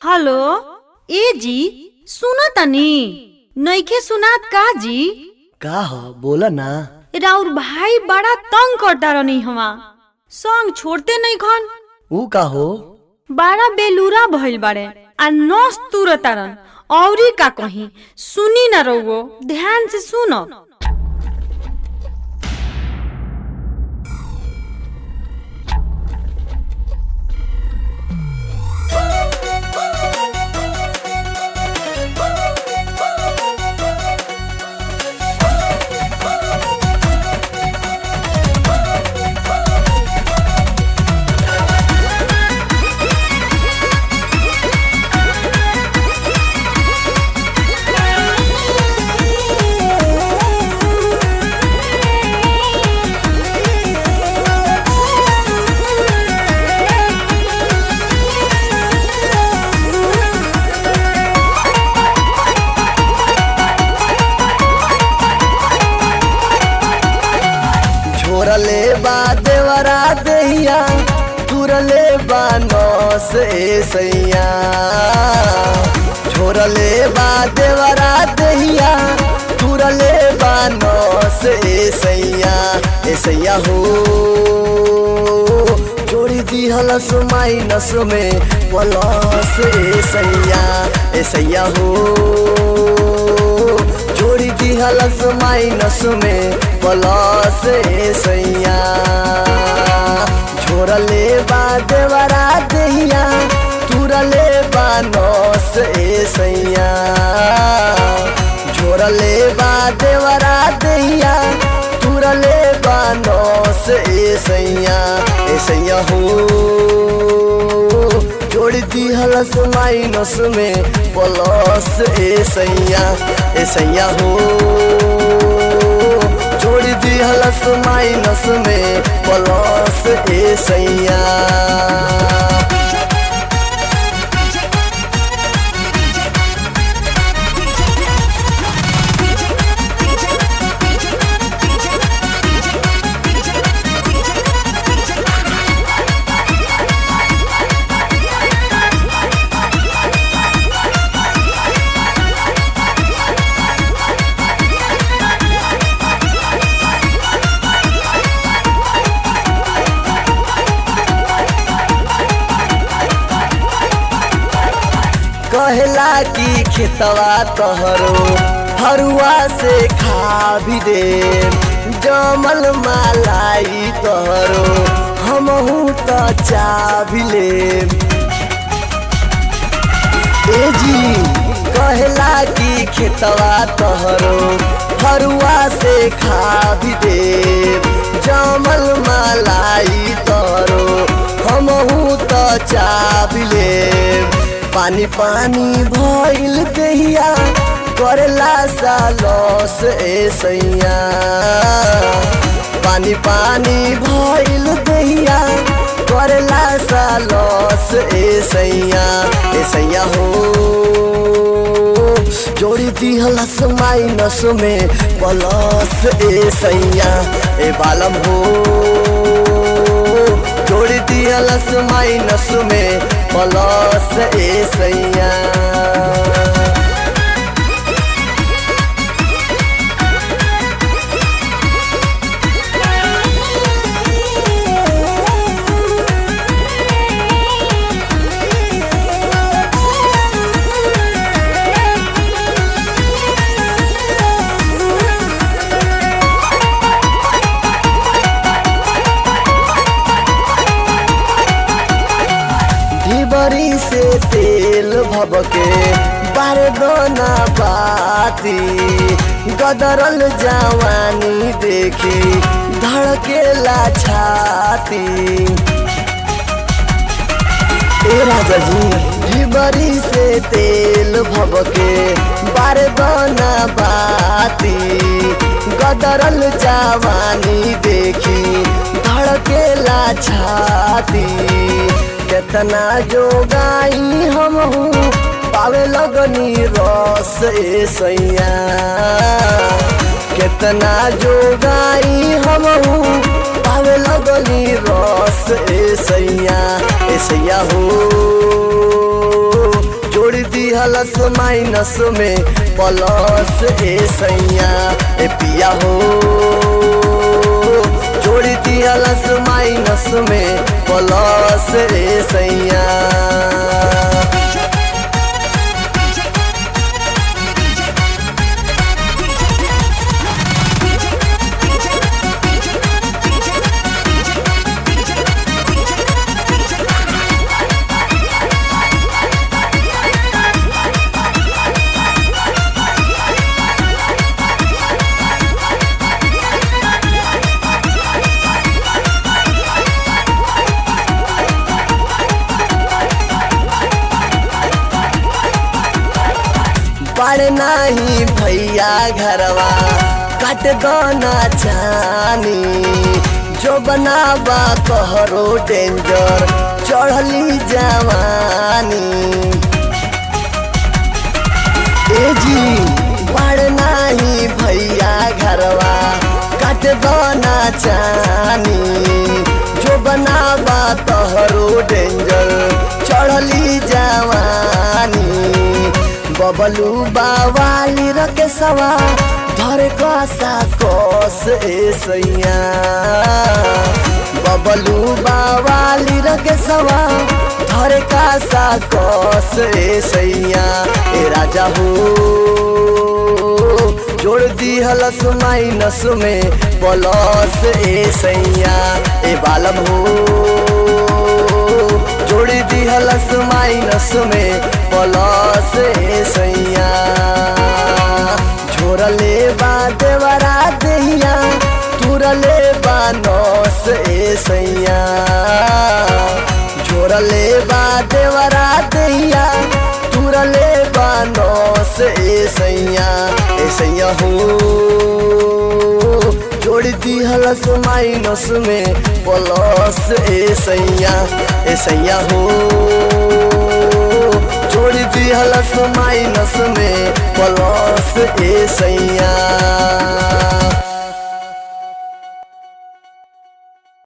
hello ए जी सुनो तनी नइखे सुनात का जी का ह बोला ना राउर भाई बड़ा तंग करता रहनी हवा संग छोड़ते नहीं खन ऊ का हो बड़ा बेलूरा भइल बाड़े आ नस तुरतारन औरी का कहीं सुनी ना रहुओ ध्यान से सुनो छोरले बा देवरा दहिया तुरले बा नौस ए सैया छोरले बा देवरा दहिया तुरले बा नौस ए सैया ए सैया हो जोड़ी दिहलस माइनस में प्लस ए सैया ए सैया हो जोड़ी दिहलस माइनस में प्लस ए सैया छोरले बा देवरा दहिया तुरले बा नौस ए सैया छोरले बा देवरा दहिया तुरले बा नौस ए सैया ए सैया हो जोड़ दिहलस माइनस में प्लस ए सैया ए सैया हो जोड़ दिहलस माइनस में प्लस ए सैया कहला की खेतवा तहरो हरुआ से खा भी दे जमल मालाई तहरो हमहू त चा भी ले ए जी कहला की खेतवा तहरो हरुआ से खा भी दे जमल मालाई तहरो हमहू त चा भी ले पानी पानी भइल दहिया करेला सा लॉस ए सैया पानी पानी भइल दहिया करेला सा लॉस ए सैया ए सैया हो जोड़ी दिहलस माइनस में प्लस ए सैया ए बालम हो जोड़ी दिहलस माइनस में प्लस ए सैया ढिबरी से तेल भबके बारदोना बाती गदरल जवानी देखी धड़केला छाती ए राजा जी ढिबरी से तेल भबके बारदोना बाती गदरल जवानी देखी धड़केला छाती केतना जोगाई हम पावे लगनी रस ए सैया केतना जोगाई हम पावे लगनी रस ए सैया ए सैया हो दिहलस माइनस में प्लस ए सैया ए पिया हो जोड़ी दिहलस माइनस में प्लस ए सैया बड़ नाही भैया घरवा कट दोना चानी जो बनावा कहरो डेंजर चढ़ली जवानी ए जी बड़ नाही भैया घरवा कट दोना चानी जो बनावा तहरो डेंजर चढ़ली जवानी बबलू बावाली रके सवा धर कसा कोस ए सैया बबलू बावाली रके सवा धर कसा कोस ए सैया ए राजा हो जोड़ दी हलस माइनस में प्लस ए सैया ए बालम हो जोड़ी दी हलस माइनस में प्लस ए सैया झोरले बा देवरा दहिया तुरले बा नौस ए सैया झोरले बा देवरा दहिया तुरले बा नौस ए सैया ए सैया हो जोड़ दी हलस माइनस में प्लस ए सैया ए सैया हो जोड़ दी हलस माइनस में प्लस ए सैया